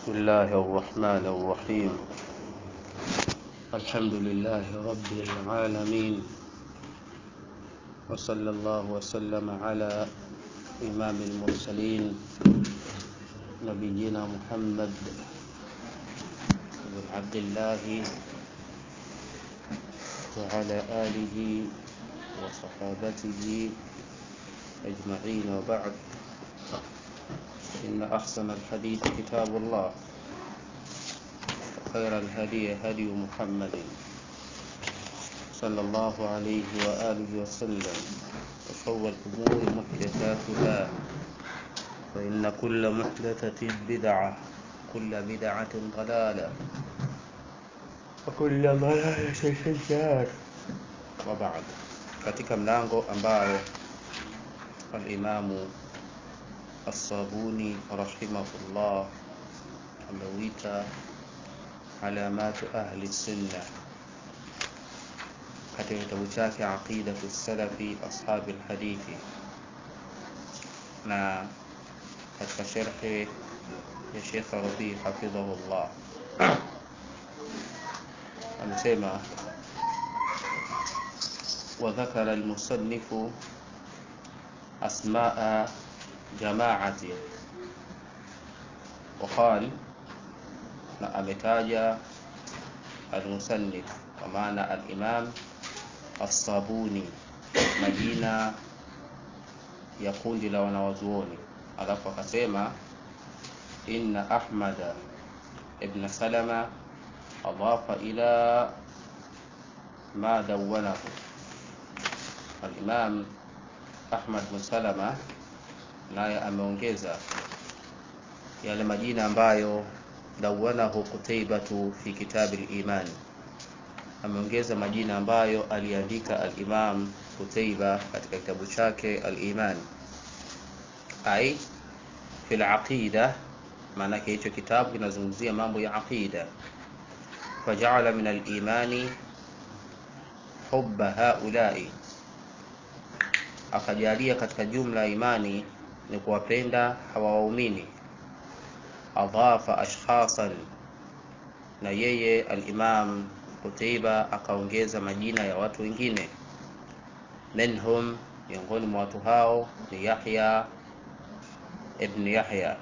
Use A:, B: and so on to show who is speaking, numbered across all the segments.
A: بسم الله الرحمن الرحيم الحمد لله رب العالمين وصلى الله وسلم على إمام المرسلين نبينا محمد بن عبد الله وعلى آله وصحابته أجمعين وبعد إن أحسن الحديث كتاب الله وخير الهدي هدي محمد صلى الله عليه وآله وسلم وشر الأمور محدثاتها فإن كل محدثة بدعة كل بدعة ضلالة وكل ضلالة في النار وبعد katika mlango ambao alimamu الصابوني رحمه الله ameuita alamatu ahli sunna katika kitabu chake aqidatu salafi ashabi lhadithi na katika sherhe ya shekh rabi hafidhahu llah amesema وذكر المصنف أسماء جماعة وقال na ametaja almusannif kwa maana alimam assabuni majina ya kundi la wanawazuoni alafu akasema inna ahmada ibn salama adafa ila ma dawanahu alimam ahmad bin salama naye ameongeza yale majina ambayo dawanahu Qutaybatu fi kitabi al-iman, ameongeza majina ambayo aliandika al-Imam Qutayba katika kitabu chake al-Iman, ai fil aqida, maanake hicho kitabu kinazungumzia mambo ya aqida. Fajaala min al-imani hubba haulai, akajalia katika jumla ya imani ni kuwapenda hawa waumini adhafa ashkhasan, na yeye al-Imam Qutayba akaongeza majina ya watu wengine. Minhum, miongoni mwa watu hao ni Yahya ibn Yahya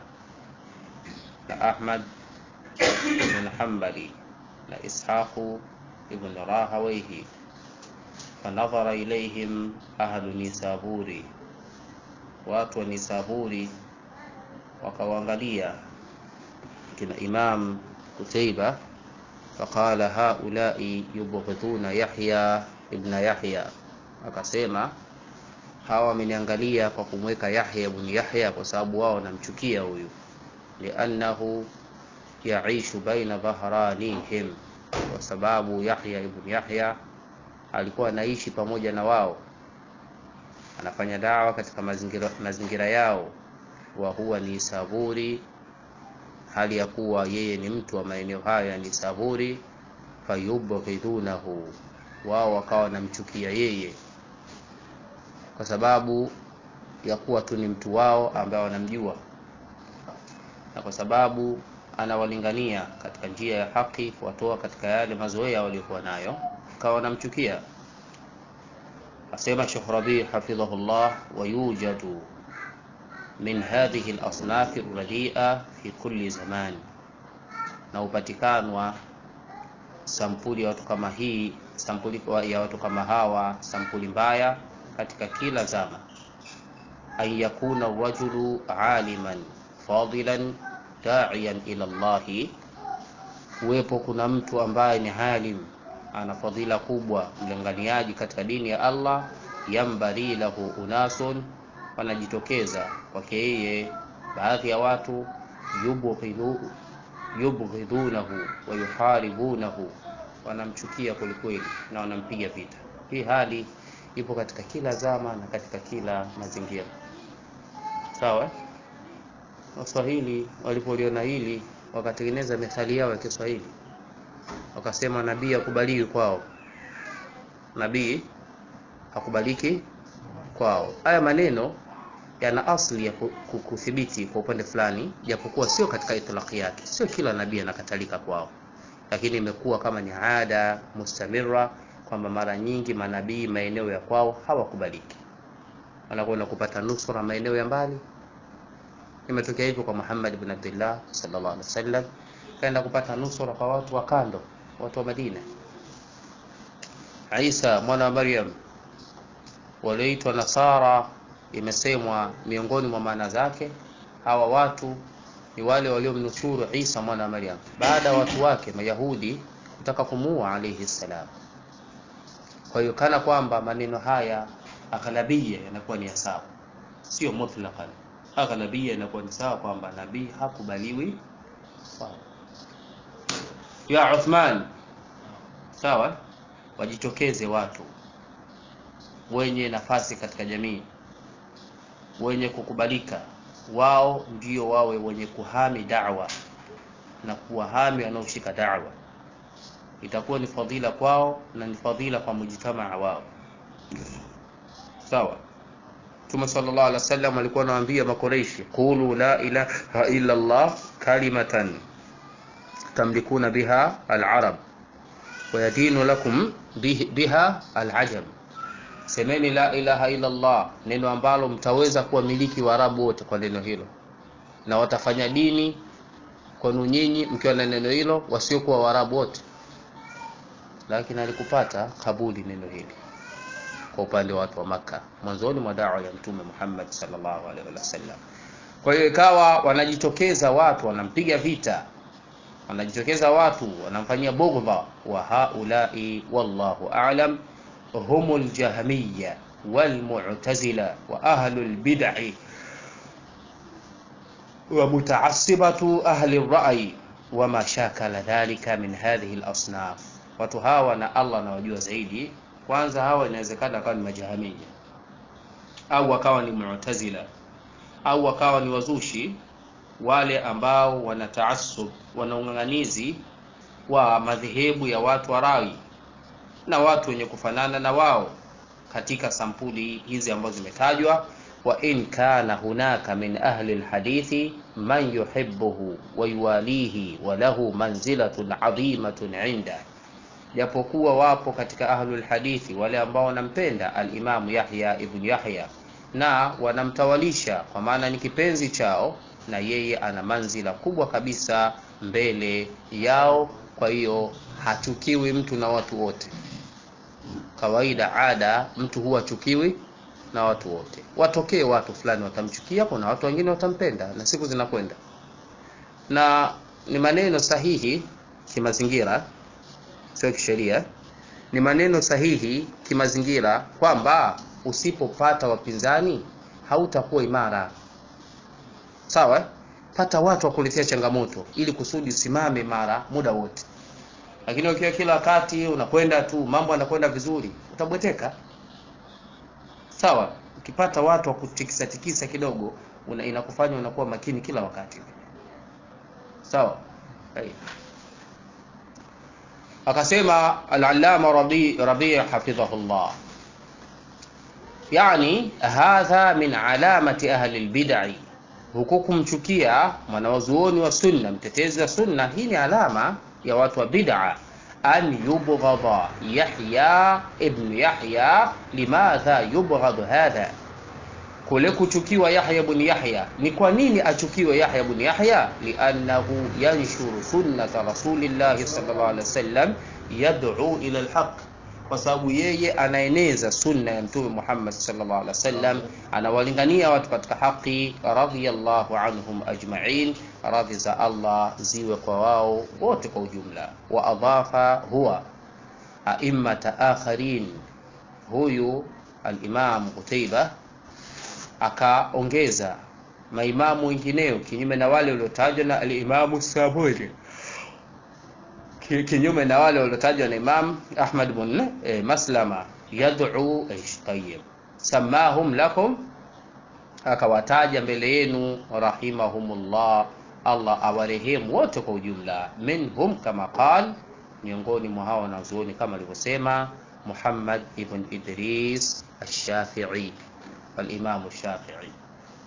A: na Ahmad ibn Hanbali na Ishaqu ibn Rahawayhi. Fanadhara ilayhim ahlu Nisaburi, watu wa Nisaburi wakawaangalia kina Imam Qutayba faqala haulai yubghiduna Yahya ibn Yahya, akasema hawa wameniangalia kwa kumweka Yahya ibn Yahya kwa sababu wao wanamchukia huyu, liannahu yaishu baina dhahranihim, kwa sababu Yahya ibn Yahya alikuwa anaishi pamoja na wao, anafanya dawa katika mazingira, mazingira yao, wa huwa ni saburi hali ya kuwa yeye ni mtu wa maeneo haya ni saburi, fayubghidunahu, wao wakawa wanamchukia yeye kwa sababu ya kuwa tu ni mtu wao ambaye wanamjua, na kwa sababu anawalingania katika njia ya haki, kuwatoa katika yale mazoea waliokuwa nayo, kawa wanamchukia. Asema Sheikh Rabi hafidhahullah, wayujadu min hadhihi al-asnaf ar-radi'a fi kulli zaman, na upatikanwa sampuli ya watu kama hii, sampuli ya watu kama hawa, sampuli mbaya katika kila zama. An yakuna rajulu aliman fadilan da'iyan ila Allah, kuwepo kuna mtu ambaye ni alim, ana fadhila kubwa, mlinganiaji katika dini ya Allah, yambari lahu unasun wanajitokeza kwake yeye baadhi ya watu yubghidunahu wa yuharibunahu, wanamchukia kwelikweli na wanampiga vita. Hii hali ipo katika kila zama na katika kila mazingira. Sawa, Waswahili walipoliona hili wakatengeneza methali yao ya Kiswahili, wakasema nabii hakubaliki kwao, nabii hakubaliki kwao. Haya maneno yana asli ya kuthibiti kwa upande fulani, japokuwa sio katika itlaqi yake. Sio kila nabii anakatalika kwao, lakini imekuwa kama ni ada mustamira kwamba mara nyingi manabii maeneo ya kwao hawakubaliki, wanakwenda kupata nusura maeneo ya mbali. Imetokea hivyo kwa Muhammad ibn Abdullah sallallahu alaihi wasallam, kaenda kupata nusura kwa watu wa kando, watu wa Madina. Isa mwana wa Maryam walioitwa Nasara, imesemwa miongoni mwa maana zake hawa watu ni wale waliomnusuru Isa mwana wa Maryam baada ya watu wake Mayahudi kutaka kumuua alayhi salam. Kwa hiyo kana kwamba maneno haya aghlabia yanakuwa ni sawa, sio mutlaqan. Aghlabia inakuwa ni sawa kwamba nabii hakubaliwi. Sawa ya Uthman, sawa, wajitokeze watu wenye nafasi katika jamii wenye kukubalika, wao ndio wawe wenye kuhami da'wa na kuwahami wanaoshika da'wa. Itakuwa ni fadhila kwao na ni fadhila kwa mujtamaa wao. Sawa. Mtume sallallahu alaihi wasallam alikuwa anawaambia Makoreishi, qulu la ilaha illa Allah kalimatan tamlikuna biha al-arab wa yadinu lakum biha al-ajam Semeni la ilaha illa Allah, neno ambalo mtaweza kuwamiliki Waarabu wote kwa neno hilo, na watafanya dini kwenu nyinyi mkiwa na neno hilo, wasiokuwa Waarabu wote. Lakini alikupata kabuli neno hili kwa upande wa watu wa Makka mwanzoni mwa dawa ya Mtume Muhammad sallallahu alaihi wasallam. Kwa hiyo ikawa wanajitokeza watu wanampiga vita, wanajitokeza watu wanamfanyia bughdha, wa haulai wallahu a'lam هم الجهمية والمعتزلة وأهل البدع ومتعصبة أهل الرأي وما شاكل ذلك من هذه الأصناف watu hawa na Allah nawajua zaidi. Kwanza hawa inawezekana wakawa ni majahamia au wakawa ni mu'tazila au wakawa ni wazushi, wale ambao wana taasub, wana ung'ang'anizi wa madhehebu ya watu wa rai na watu wenye kufanana na wao katika sampuli hizi ambazo zimetajwa. wa in kana hunaka min ahli alhadithi man yuhibbuhu wa yuwalihi wa lahu manzilatun adhimatun inda, japokuwa wapo katika ahli alhadithi wale ambao wanampenda alimamu Yahya ibn Yahya na wanamtawalisha kwa maana ni kipenzi chao, na yeye ana manzila kubwa kabisa mbele yao. Kwa hiyo hachukiwi mtu na watu wote. Kawaida ada, mtu huwa chukiwi na watu wote. Watokee watu fulani watamchukia, kuna watu wengine watampenda, na siku zinakwenda. Na ni maneno sahihi kimazingira, sio kisheria. Ni maneno sahihi kimazingira kwamba usipopata wapinzani hautakuwa imara. Sawa, pata watu wa kuletea changamoto ili kusudi usimame imara muda wote lakini ukiwa kila wakati unakwenda tu mambo yanakwenda vizuri, utabweteka. Sawa, ukipata watu wa kutikisa tikisa kidogo una, inakufanya unakuwa makini kila wakati. Sawa. Hey. Akasema al-Allama Rabi Rabi hafidhahullah, yani hadha min alamati ahli al-bid'i, huku kumchukia mwanawazuoni wa sunna, mtetezi wa sunna, hii ni alama ya watu wa bid'a an yubghadha Yahya ibn Yahya. Limadha yubghadhu hadha, kule kuchukiwa Yahya ibn Yahya. Ni kwa nini achukiwe Yahya ibn Yahya? Liannahu yanshuru sunnata rasulillahi sallallahu alaihi wasallam yad'u ila alhaq, kwa sababu yeye anaeneza sunna ya Mtume Muhammad sallallahu alaihi wasallam, anawalingania watu katika haki. Radhiyallahu anhum ajma'in, radhi za Allah ziwe kwa wao wote kwa ujumla. Wa adhafa huwa aimmata akharin, huyu al-Imam Qutayba akaongeza maimamu wengineo kinyume na wale waliotajwa na al-Imam Sabuni kinyume na wale waliotajwa na Imam Ahmad bin eh, Maslama yad'u tayyib samahum lakum, akawataja mbele yenu rahimahumullah, Allah awarehemu wote kwa ujumla. Minhum kama qal, miongoni mwa hao wanazuoni kama alivyosema Muhammad ibn Idris ash-Shafi'i, al-Imam ash-Shafi'i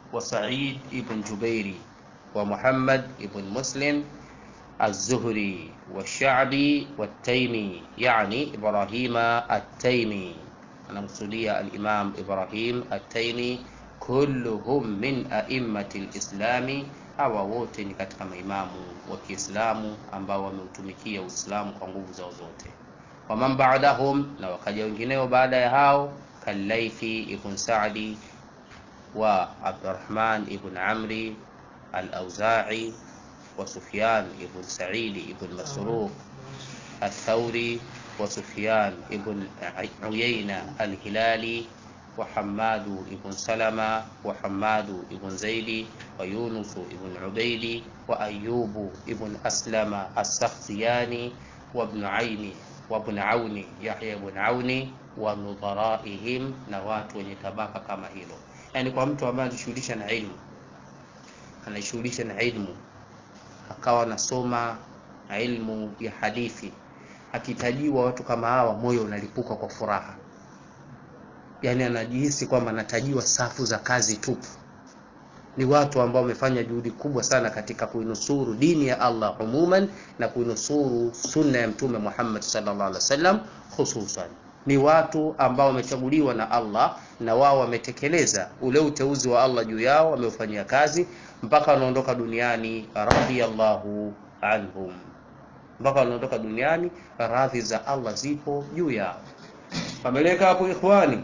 A: وسعيد بن جبير ومحمد بن مسلم الزهري والشعبي والتيمي يعني إبراهيم التيمي أنا مقصودية الإمام إبراهيم التيمي kulluhum min a'immati lislami, hawa wote ni katika maimamu wa Kiislamu ambao wameutumikia Uislamu kwa nguvu zao zote. Waman ba'dahum, na wakaja wengineo baada ya hao, Kalaithi ibn Sa'di wa Abdurrahman ibn Amri al-Auza'i wa Sufyan ibn Sa'id ibn Masruq الثوري وسفيان ابن عيينة الهلالي وحماد بن سلمة وحماد بن زيد ويونس بن عبيد وأيوب بن أسلم السختياني وابن عين وابن عون يحيى بن عون ونظرائهم na watu wenye tabaka kama hilo yani kwa mtu ambaye anajishughulisha na ilmu anajishughulisha na ilmu akawa anasoma ilmu ya hadithi akitajiwa watu kama hawa moyo unalipuka kwa furaha yani anajihisi kwamba anatajiwa safu za kazi tupu. Ni watu ambao wamefanya juhudi kubwa sana katika kuinusuru dini ya Allah umuman na kuinusuru sunna ya Mtume Muhammad sallallahu alaihi wasallam hususan. Ni watu ambao wamechaguliwa na Allah na wao wametekeleza ule uteuzi wa Allah juu yao, wameufanyia kazi mpaka wanaondoka duniani, radhiyallahu anhum, mpaka wanaondoka duniani, radhi za Allah zipo juu yao. Pameleka hapo ikhwani.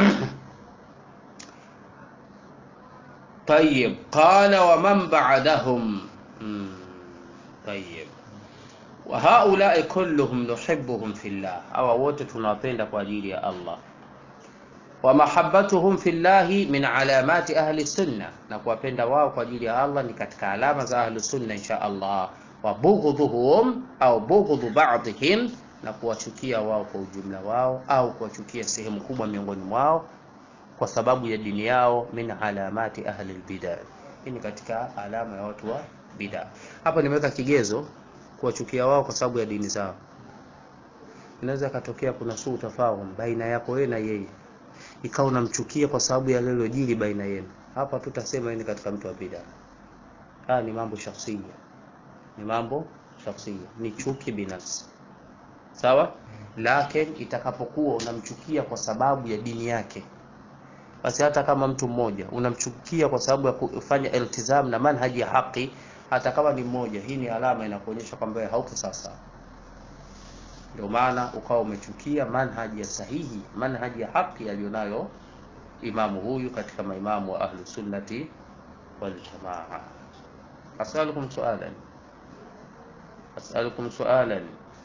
A: طيب قال ومن بعدهم طيب وهؤلاء كلهم نحبهم في الله أو wote tunawapenda kwa ajili ya Allah ومحبتهم في الله من علامات أهل السنة na kuwapenda wao kwa ajili ya Allah ni katika alama za ahli sunna insha Allah وبغضهم أو بغض بعضهم na kuwachukia wao kwa ujumla wao au kuwachukia sehemu kubwa miongoni mwao kwa sababu ya dini yao, min alamati ahli albid'a. Hii ni katika alama ya watu wa bid'a. Hapa nimeweka kigezo kuwachukia wao kwa sababu ya dini zao. Inaweza katokea kuna suu tafahum baina yako wewe na yeye, ikawa unamchukia kwa sababu ya lilojiri baina yenu. Hapa tutasema ni katika mtu wa bid'a. Haya ni mambo shakhsia, ni mambo shakhsia, ni chuki binafsi sawa lakini itakapokuwa unamchukia kwa sababu ya dini yake basi hata kama mtu mmoja unamchukia kwa sababu ya kufanya iltizam na manhaji ya haki hata kama ni mmoja hii ni alama inakuonyesha kwamba hauko sasa ndio maana ukawa umechukia manhaji ya sahihi manhaji ya haki aliyonayo imamu huyu katika maimamu wa ahlu sunnati wal jamaa asalukum sualan asalukum sualan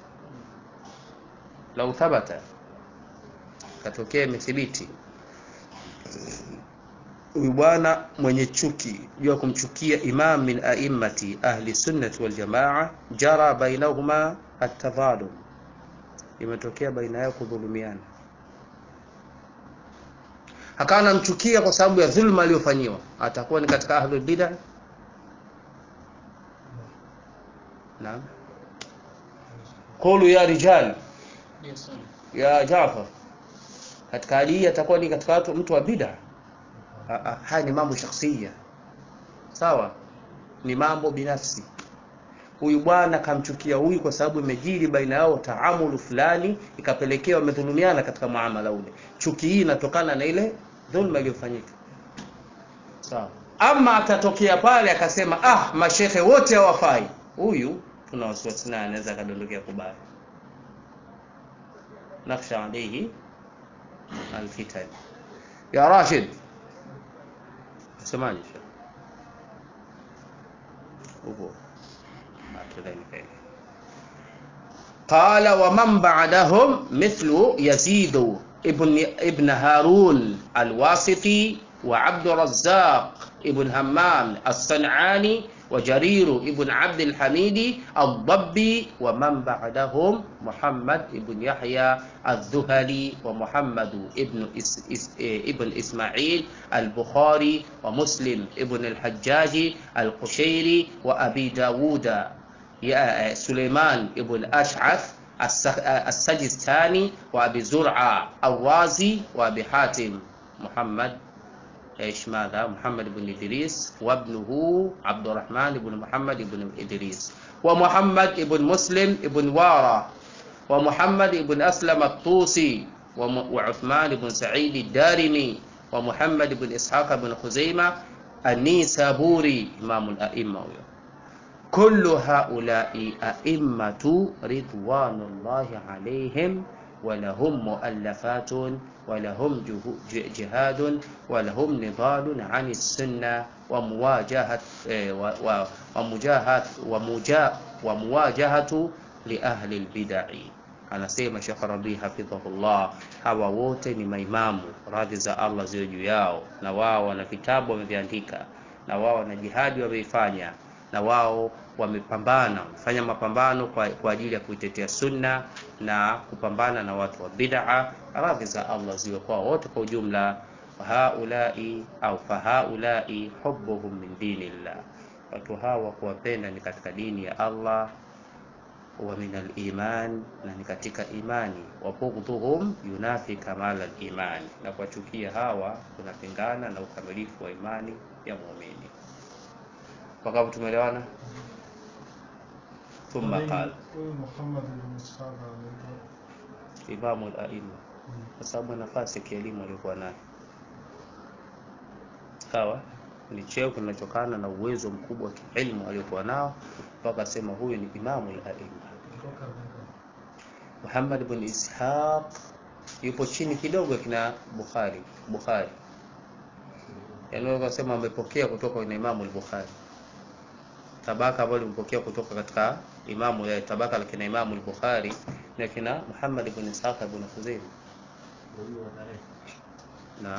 A: lau thabata katokea imethibiti huyu bwana mwenye chuki juu ya kumchukia imam min aimmati ahli sunnati wal jamaa jara bainahuma atadhalum imetokea baina yao kudhulumiana akawa anamchukia kwa sababu ya dhulma aliyofanyiwa atakuwa ni katika ahlul bid'ah naam qulu ya rijal ya Jafar katika hali hii atakuwa ni katika watu mtu wa bid'a. Haya ni mambo shakhsia, sawa, ni mambo binafsi. Huyu bwana kamchukia huyu kwa sababu imejiri baina yao taamulu fulani, ikapelekea wamedhulumiana katika muamala ule. Chuki hii inatokana na ile dhulma iliyofanyika, sawa. Ama atatokea pale akasema, ah, mashehe wote hawafai, huyu tuna wasiwasi naye, anaweza akadondokea kubaya نخشى عليه الفتن يا راشد سمعني شيخ قال ومن بعدهم مثل يزيد ابن ابن هارون الواسطي وعبد الرزاق ابن همام الصنعاني وجرير ابن عبد الحميد الضبي ومن بعدهم محمد ابن يحيى الذهلي ومحمد ابن إس إس ابن اسماعيل البخاري ومسلم ابن الحجاج القشيري وابي داود سليمان ابن اشعث السجستاني وابي زرعه الرازي وابي حاتم محمد ايش ماذا محمد بن ادريس وابنه عبد الرحمن بن محمد بن ادريس ومحمد بن مسلم بن وارى ومحمد بن اسلم الطوسي وعثمان بن سعيد الدارمي ومحمد بن اسحاق بن خزيمه النيسابوري امام الائمه كل هؤلاء ائمه رضوان الله عليهم ولهم مؤلفات ولهم جهاد ولهم نضال عن السنة ومواجهة ومجاهة ومواجهة لأهل البدع anasema Sheikh Rabi hafidhahullah, hawa wote ni maimamu, radhi za Allah ziwe juu yao, na wao wana vitabu wameviandika, na wao wana jihadi wameifanya, na wao wamepambana, wamefanya mapambano kwa, kwa ajili ya kuitetea sunna na kupambana na watu wa bid'a. Radhi za Allah ziwe kwa wote kwa ujumla. Fahaulai au fahaulai hubbuhum min dinillah, watu hawa kuwapenda ni katika dini ya Allah wa min al-iman, na ni katika imani. Wa bughdhuhum yunafi kamala al-iman, na kuwachukia hawa kunapingana na ukamilifu wa imani ya muumini. Wakapo tumeelewana? Thumma qala
B: Huyu Muhammad bin Ishaq anaitwa
A: imamu al-aima, kwa sababu nafasi ya kielimu aliyokuwa nayo. Sawa, ni cheo kinachotokana na uwezo mkubwa wa kielimu aliyokuwa nao, mpaka sema huyu ni imamu al-aima.
B: kutoka
A: Muhammad bin Ishaq yupo chini kidogo kina Bukhari. Bukhari yaani unaweza kusema amepokea kutoka kwa Imamu al-Bukhari, tabaka ambalo limepokea kutoka katika imamu ya tabaka la kina Imamu al-Bukhari na kina Muhammad bin Ishaq bin Khuzaimah. Na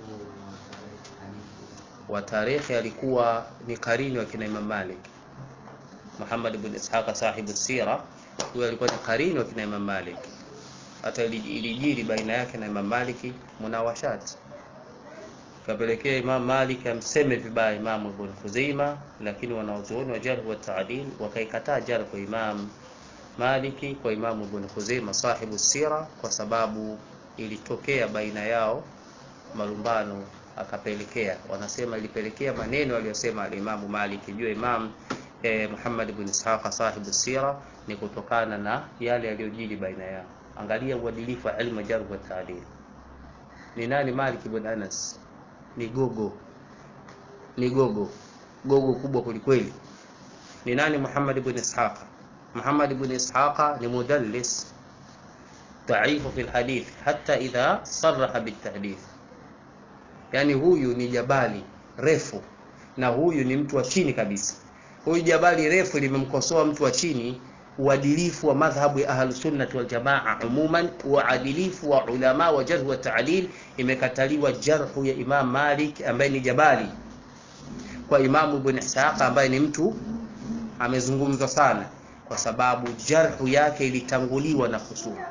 A: wa tarikhi alikuwa ni karini wa kina Imam Malik. Muhammad bin Ishaq sahibu sira, huyo alikuwa ni karini wa kina Imam Malik. Hata ili- ilijiri baina yake na Imam Maliki munawashat kapelekea Imam Malik amseme vibaya Imam Ibn Khuzaima, lakini wanaozuoni wa jarh wa taadil wakaikataa jarh kwa Imam Maliki kwa Imam Ibn Khuzaima sahibu sira, kwa sababu ilitokea baina yao malumbano, akapelekea wanasema, ilipelekea maneno aliyosema alimamu Malik juu ya Imam eh, Muhammad ibn Ishaq sahibu sira ni kutokana na yale yaliyojiri baina yao. Angalia uadilifu wa ilmu jarh wa taadil. Ni nani Malik ibn Anas? Ni gogo, ni gogo, gogo kubwa kwelikweli. Ni nani Muhammad ibn Ishaq? Muhammad ibn Ishaq ni mudallis dhaifu fi lhadith hata idha saraha bitahdith, yani huyu ni jabali refu na huyu ni mtu wa chini kabisa. Huyu jabali refu limemkosoa mtu wa chini uadilifu wa madhhabu ya ahlusunnati waljamaa umuman, uadilifu wa ulama wa jarh wa taadil. Imekataliwa jarhu ya Imam Malik ambaye ni jabali kwa Imamu Ibn Ishaq ambaye ni mtu amezungumzwa sana, kwa sababu jarhu yake ilitanguliwa na husuma.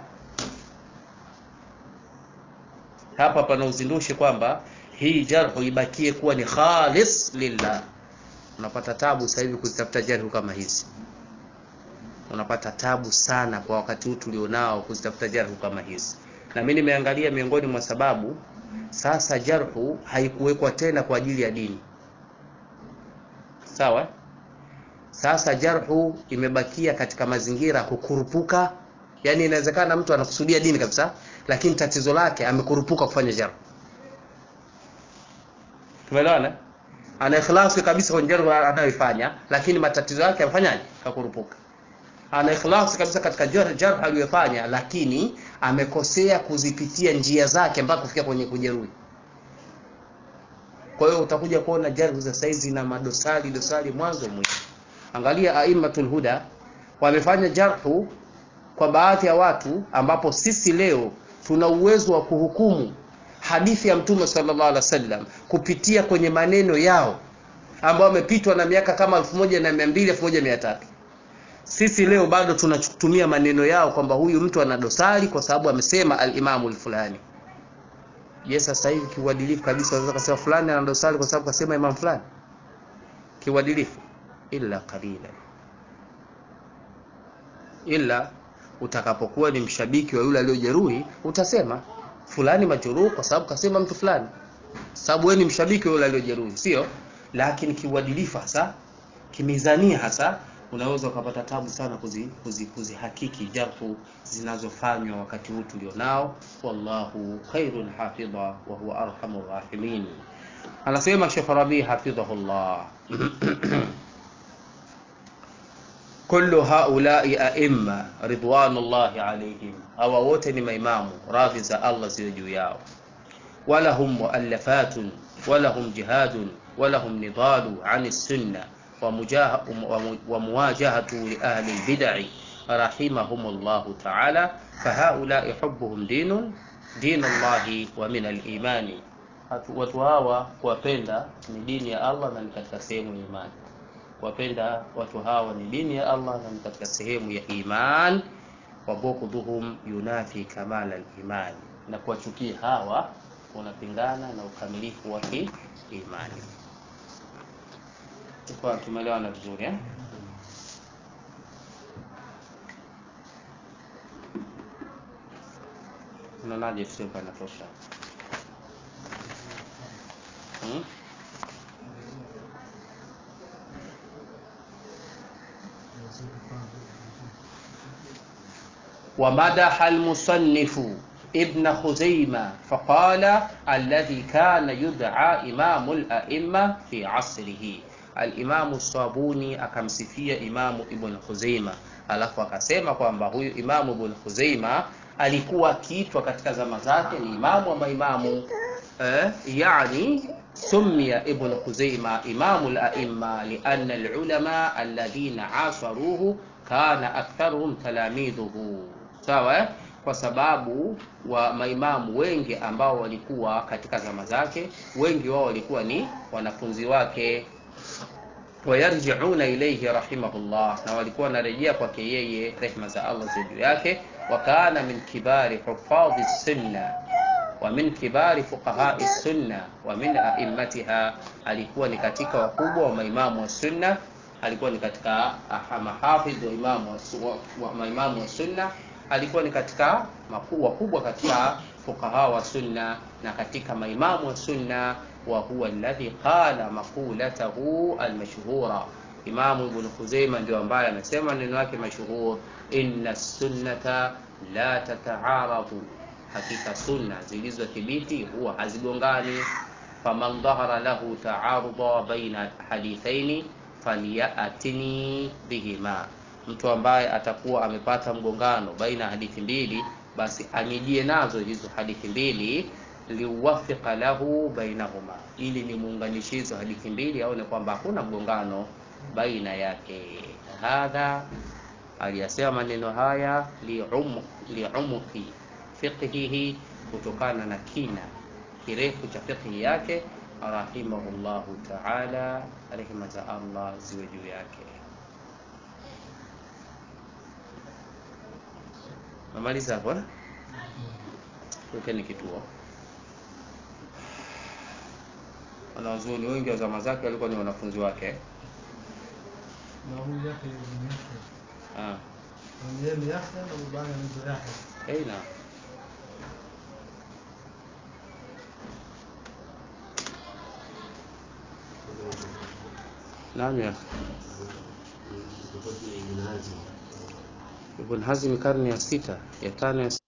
A: Hapa pana uzindushi kwamba hii jarhu ibakie kuwa ni khalis lillah. Unapata tabu sasa hivi kuzitafuta jarhu kama hizi unapata tabu sana kwa wakati huu tulionao kuzitafuta jarhu kama hizi, na mimi nimeangalia miongoni mwa sababu, sasa jarhu haikuwekwa tena kwa ajili ya dini. Sawa, sasa jarhu imebakia katika mazingira ya kukurupuka. Yani inawezekana mtu anakusudia dini kabisa, lakini tatizo lake amekurupuka kufanya jarhu. Tumeelewana? Ana ikhlasi kabisa kwenye jarhu anayoifanya, lakini matatizo yake amefanyaje? Kakurupuka ana ikhlasi kabisa katika jarh jarh aliyofanya, lakini amekosea kuzipitia njia zake mpaka kufikia kwenye kujeruhi. Kwa hiyo utakuja kuona jarh za saizi zina madosari dosari mwanzo mwisho. Angalia aimatul huda wamefanya jarhu kwa baadhi ya watu, ambapo sisi leo tuna uwezo wa kuhukumu hadithi ya Mtume sallallahu alaihi wasallam kupitia kwenye maneno yao ambao wamepitwa na miaka kama elfu moja na mia mbili elfu moja mia tatu sisi leo bado tunatumia maneno yao kwamba huyu mtu ana dosari kwa sababu amesema al-Imamu al-fulani. Je, sasa hivi kiuadilifu kabisa unaweza kusema fulani ana dosari kwa sababu kasema imam fulani? Kiuadilifu illa qalila, ila utakapokuwa ni mshabiki wa yule aliyojeruhi utasema fulani majeruhi kwa sababu kasema mtu fulani. sababu wewe ni mshabiki wa yule aliyojeruhi sio lakini kiuadilifu hasa kimizania hasa unaweza ukapata tabu sana kuzihakiki kuzi, kuzi, kuzi jarhu zinazofanywa wakati huu tulionao wallahu khairun hafidha wa huwa arhamur rahimin anasema Sheikh Rabi hafidhahullah kullu haulai aimma ridwanullahi alaihim hawa wote ni maimamu radhi za Allah ziwe juu yao walahum muallafatun walahum jihadun walahum nidalu ani sunna ومواجهة لأهل البدع رحمهم الله تعالى فهؤلاء حبهم دين دين الله ومن الإيمان watu hawa kuwapenda ni dini ya Allah na ni katika sehemu ya imani kuwapenda watu hawa ni dini ya Allah na ni katika sehemu ya iman wa bughdhuhum yunafi kamala al-iman na kuwachukia hawa unapingana na ukamilifu wa imani kwa tumeelewana vizuri eh? unaonaje tusipa inatosha hmm? ومدح المصنف ابن خزيمة فقال الذي كان يدعى إمام الأئمة في عصره Alimamu Sabuni akamsifia Imamu Ibn Khuzaima, alafu akasema kwamba huyu Imamu Ibn Khuzaima alikuwa akiitwa katika zama zake ni imamu wa maimamu eh, yani summiya Ibn Khuzaima imamu al-aimma lianna al-ulama alladhina asaruhu kana aktharuhum talamidhuhu, sawa eh? kwa sababu wa maimamu wengi ambao walikuwa katika zama zake, wengi wao walikuwa ni wanafunzi wake wayarjiuna ilayhi rahimahullah, na walikuwa wanarejea kwake yeye, rehma za Allah juu yake. Wa kana min kibari hufadhi sunna wa min kibari fuqahai sunna wa min a'immatiha, alikuwa ni katika wakubwa wa maimamu wa sunna, alikuwa ni katika mahafidh wa imamu wa, wa maimamu wa sunna, alikuwa ni katika wakubwa katika fuqaha wa sunna na katika maimamu wa sunna wa huwa alladhi qala maqulatahu almashhura. Imamu Ibn Khuzaima ndio ambaye amesema neno yake mashhur, inna sunnata la tata'aradu, hakika sunna zilizothibiti huwa hazigongani. Faman dhahara lahu ta'aruda baina hadithaini falyatini bihima, mtu ambaye atakuwa amepata mgongano baina ya hadithi mbili, basi anijie nazo hizo hadithi mbili liuwafika lahu bainahuma, ili ni muunganishi hizo hadithi mbili, aone kwamba hakuna mgongano baina yake. Hadha aliyasema maneno haya liumuki fiqhihi, kutokana na kina kirefu cha fiqhi yake, rahimahullahu taala, rehema za Allah ziwe juu yake. Namaliza hapo, wekeni kituo wanazuoni wengi wa zama zake walikuwa ni wanafunzi wake.
B: na huyu Yahya ibn Yahya
A: Ah,
B: na yeye ni Yahya na babake anaitwa Yahya
A: hey, na naam ya Ibn Hazm karne ya sita ya tano ya